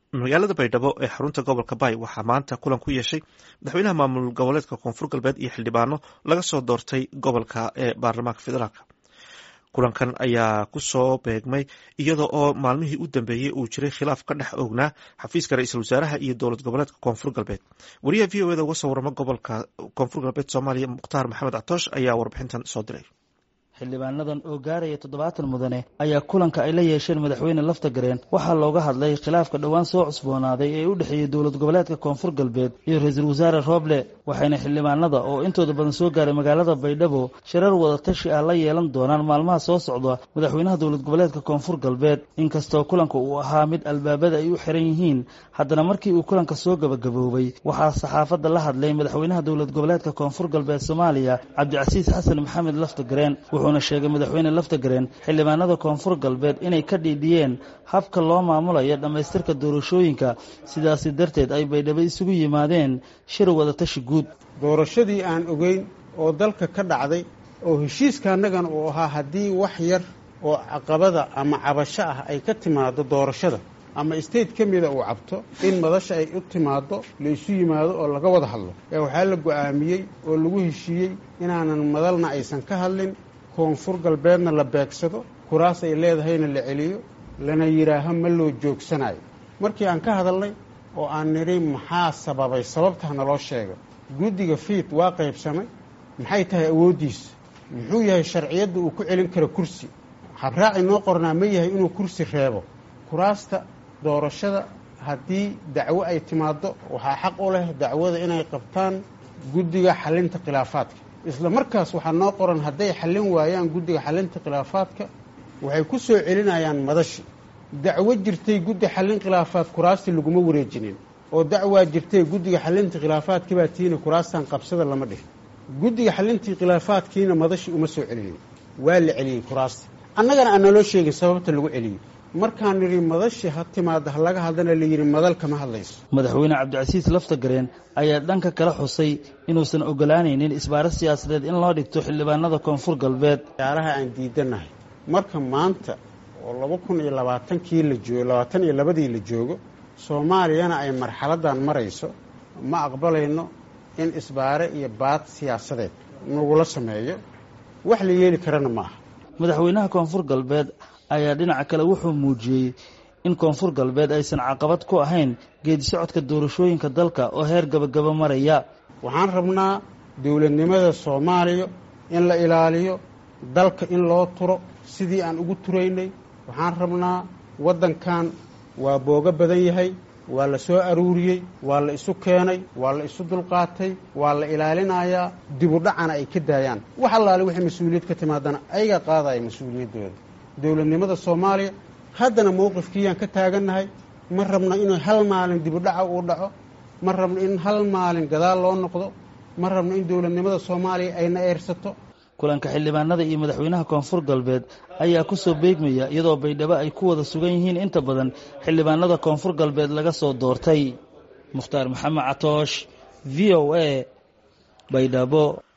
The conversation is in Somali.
magaalada baydhabo ee xarunta gobolka bay waxaa maanta kulan ku yeeshay madaxweynaha maamul goboleedka koonfur galbeed iyo xildhibaano laga soo doortay gobolka ee baarlamaanka federaalk kulankan ayaa kusoo beegmay iyada oo maalmihii u dambeeyey uu jiray khilaaf ka dhex oognaa xafiiska ra-iisul wasaaraha iyo dowlad goboleedka koonfur galbeed wariyaha v o eda uga soo warama gobolka koonfur galbeed soomaaliya mukhtaar maxamed catoosh ayaa warbixintan soo diray xildhibaanadan oo gaaraya toddobaatan mudane ayaa kulanka ay la yeesheen madaxweyne laftagareen waxaa looga hadlay khilaafka dhowaan soo cusboonaaday ee u dhexeeyey dowlad goboleedka koonfur galbeed iyo ra-iisul wasaare rooble waxayna xildhibaanada oo intooda badan soo gaaray magaalada baydhabo shirar wadatashi ah la yeelan doonaan maalmaha soo socda madaxweynaha dowlad goboleedka koonfur galbeed inkastoo kulanka uu ahaa mid albaabada ay u xiran yihiin haddana markii uu kulanka soo gabagaboobay waxaa saxaafadda la hadlay madaxweynaha dowlad goboleedka koonfur galbeed soomaaliya cabdicasiis xasan maxamed laftagareen wuxuuna sheegay madaxweyne laftagareen xildhibaanada koonfur galbeed inay ka dhiidhiyeen habka loo maamulayo dhammaystirka doorashooyinka sidaasi darteed ay baydhabo isugu yimaadeen shir wadatashi guud doorashadii aan ogeyn oo dalka ka dhacday oo heshiiska annagana uu ahaa haddii wax yar oo caqabada ama cabasho ah ay ka timaado doorashada ama state ka mida uu cabto in madasha ay u timaado la isu yimaado oo laga wada hadlo ee waxaa la go'aamiyey oo lagu heshiiyey inaanan madalna aysan ka hadlin koonfur galbeedna la beegsado kuraas ay leedahayna la celiyo lana yidhaaho ma loo joogsanayo markii aan ka hadalnay oo aan nidhi maxaa sababay sababtaa naloo sheega guddiga fiid waa qaybsamay maxay tahay awooddiisa muxuu yahay sharciyadda uu ku celin karo kursi habraaci noo qornaa ma yahay inuu kursi reebo kuraasta doorashada haddii dacwo ay timaaddo waxaa xaq u leh dacwada inay qabtaan guddiga xallinta khilaafaadka isla markaas waxaa noo qoran hadday xallin waayaan guddiga xallinta khilaafaadka waxay ku soo celinayaan madashi dacwo jirtay guddi xallin khilaafaad kuraastii laguma wareejinin oo dacwaa jirtay guddiga xallinta khilaafaadka baa tiina kuraastan qabsada lama dhihin guddiga xallintii khilaafaadkiina madashi uma soo celinin waa la celiyey kuraasta annagana aan naloo sheegin sababta lagu celiyey markaan nidhi madashi ha timaada ha laga hadlana layidhi madal kama hadlayso madaxweyne cabdicasiis laftagareen ayaa dhanka kala xusay inuusan ogolaanaynin isbaaro siyaasadeed in loo dhigto xildhibaanada koonfur galbeed ciyaaraha aan diidanahay marka maanta oo laba kun iyo labaatankii la joogo labaatan iyo labadii la joogo soomaaliyana ay marxaladdan marayso ma aqbalayno in isbaare iyo baad siyaasadeed nagula sameeyo wax la yeeli karana ma aha madaxweynaha koonfur galbeed ayaa dhinaca kale wuxuu muujiyey in koonfur galbeed aysan caqabad ku ahayn geedi socodka doorashooyinka dalka oo heer gabagaba maraya waxaan rabnaa dowladnimada soomaaliya in la ilaaliyo dalka in loo turo sidii aan ugu turaynay waxaan rabnaa waddankan waa boogo badan yahay waa la soo aruuriyey waa la isu keenay waa la isu dulqaatay waa la ilaalinayaa dibudhacana ay ka daayaan wax allaale wixii mas-uuliyad ka timaadana ayagaa qaadaya mas-uuliyaddooda dowladnimada soomaaliya haddana mowqifkiiyaan ka taagannahay ma rabno inuu hal maalin dibudhaca uu dhaco ma rabno in hal maalin gadaal loo noqdo ma rabno in dowladnimada soomaaliya ayna eersato kulanka xildhibaanada iyo madaxweynaha koonfur galbeed ayaa kusoo beegmaya iyadoo baydhabo ay ku wada sugan yihiin inta badan xildhibaanada koonfur galbeed laga soo doortay mukhtaar maxamed catoosh v o a baydhabo